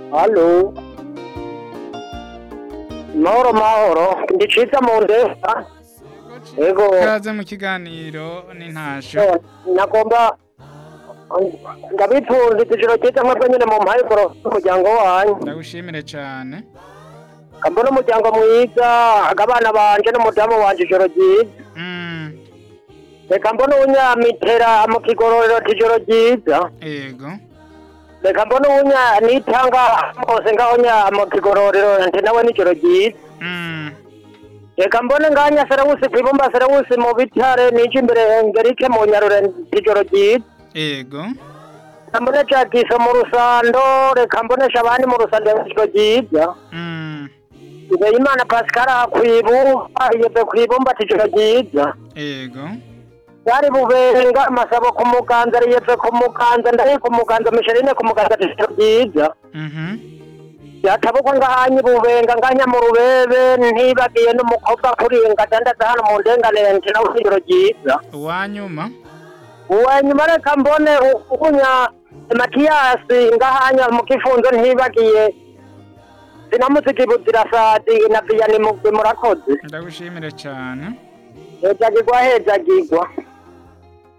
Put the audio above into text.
Halo. Mahoro mahoro, ndi Ciza mu ndesa. Ego, Kaze mu kiganiro n'intasho. eh, nagomba ndabipfunza ijoro cyiza mwebwe nyine mu mpaye koro umuryango wanyu. Ndagushimire cane. Kambona umuryango mwiza, abana banje n'umudamu wanje ijoro ryiza. Mm. Reka mbona unyamitera mu kigororero ijoro ryiza. Ego. Reka mbona unya nitanga hose ngaho nya mu kigororero nti nawe nijoro ryiza. Mm. Reka mbone nganya Serawusi kwibumba Serawusi mu bitare nije imbere Engerike mu nyarure ijoro ryiza. Ego. Reka mbone Jagiso mu rusando, reka mbonesha abandi mu rusando ijoro ryiza. Mm. Imana Pascal kwibumba yebe kwibumba ijoro ryiza. Ego. Yari bubenga amasabo ku muganza yebe ku muganza ndari ku muganza Micheline ku muganza ijoro ryiza. Mhm. yatabukwa ngahanyi bubenga nganya mu rubebe ntibagiye n'umukobwa kuringa dandaza hano mu ndenganire nti nawe ijoro ryiza Uwanyuma. uwanyuma reka mbone ugunya matiyasi ngahanya mu kifunzo ntibagiye sinamutse buzirasadi na viyani mugwi murakoze Ndagushimire cane. hejagirwa hejagirwa